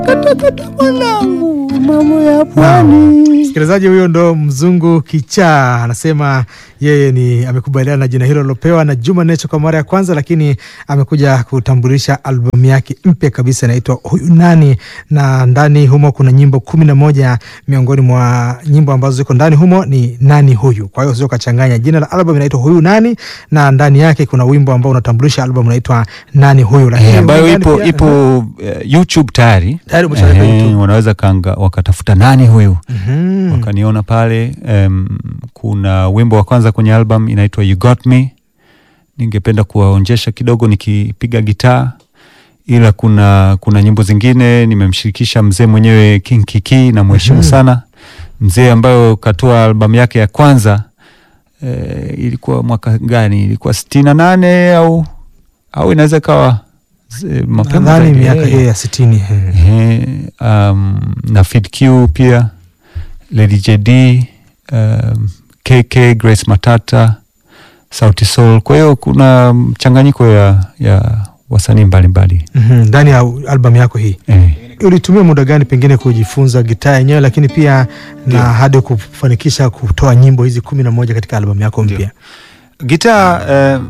katakata mwanangu, mambo ya pwani. Msikilizaji huyo ndo Mzungu Kichaa anasema yeye ni amekubaliana na jina hilo lilopewa na Juma Nature kwa mara ya kwanza, lakini amekuja kutambulisha albamu yake mpya kabisa inaitwa Huyu Nani, na ndani humo kuna nyimbo kumi na moja. Miongoni mwa nyimbo ambazo ziko ndani humo ni Nani Huyu. Kwa hiyo sio kachanganya, jina la albamu inaitwa Huyu Nani na ndani yake kuna wimbo ambao unatambulisha albamu unaitwa Nani Huyu, lakini Eh, ambayo ndani ipo pia- ipo eh, YouTube tayari. Tayari umeshaweka Eh, YouTube. wanaweza kanga, wakatafuta nani huyu Mhm. wakaniona pale. Em, kuna wimbo wa kwanza kwenye album inaitwa You Got Me. Ningependa kuwaonjesha kidogo nikipiga gitaa, ila kuna kuna nyimbo zingine nimemshirikisha mzee mwenyewe King Kiki na mheshimu Mhm. sana mzee, ambayo katoa albamu yake ya kwanza eh, ilikuwa mwaka gani? Ilikuwa sitini na nane au au inaweza ikawa eh, mapema nadhani zaidi. miaka Eh, hiyo ya sitini eh. Ehe, um, na Fid Q pia Lady JD um, KK Grace Matata Sauti Sol. Kwa hiyo kuna mchanganyiko ya, ya wasanii mbalimbali Mhm, ndani ya albamu yako hii eh. ulitumia muda gani pengine kujifunza gitaa yenyewe, lakini pia na hadi kufanikisha kutoa nyimbo hizi kumi na moja katika albamu yako mpya? Gitaa eh,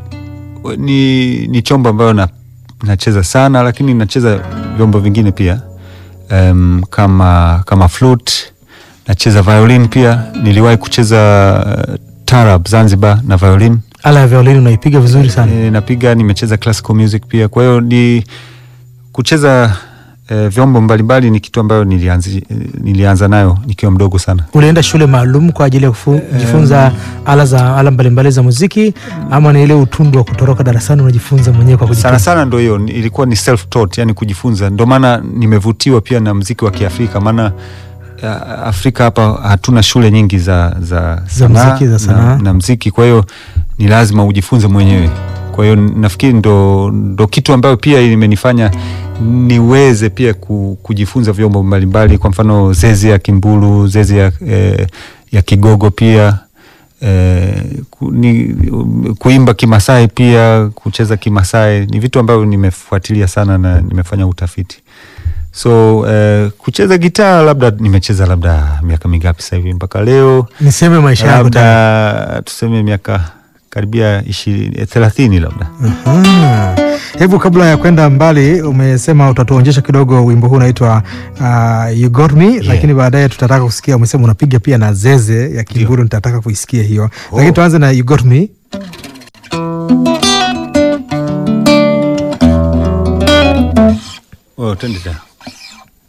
ni, ni chombo ambayo na, nacheza sana, lakini nacheza vyombo vingine pia um, kama, kama flute nacheza violin pia. Niliwahi kucheza uh, tarab Zanzibar na violin Ala ya violini unaipiga vizuri sana. e, napiga. Nimecheza classical music pia, kwa hiyo ni kucheza e, vyombo mbalimbali ni kitu ambayo nilianzi, nilianza nayo nikiwa mdogo sana. Ulienda shule maalum kwa ajili ya kujifunza ala za ala mbalimbali za muziki, ama ni ile utundu wa kutoroka darasani unajifunza mwenyewe kwa sana kujifunza? sana ndo hiyo ni- ilikuwa ni self taught, yani kujifunza. Ndo maana nimevutiwa pia na mziki wa Kiafrika, maana ya, Afrika hapa hatuna shule nyingi za, za, Za muziki, za sanaa. na, na mziki, kwa hiyo ni lazima ujifunze mwenyewe. Kwa hiyo nafikiri ndo, ndo kitu ambayo pia imenifanya niweze pia ku, kujifunza vyombo mbalimbali, kwa mfano zezi ya kimbulu, zezi ya, eh, ya kigogo pia eh, ku, ni, kuimba Kimasai pia kucheza Kimasai ni vitu ambavyo nimefuatilia sana na nimefanya utafiti. So eh, kucheza gitaa labda nimecheza labda miaka mingapi sasa hivi mpaka leo, Niseme maisha yako tayari. labda tuseme miaka karibia ishirini eh, thelathini labda. Aha. Hebu kabla ya kwenda mbali, umesema utatuonyesha kidogo wimbo huu unaitwa uh, You Got Me lakini baadaye tutataka kusikia, umesema unapiga pia na zeze ya Kimburu, nitataka kuisikia hiyo lakini tuanze na You Got Me. Oh, twende tena.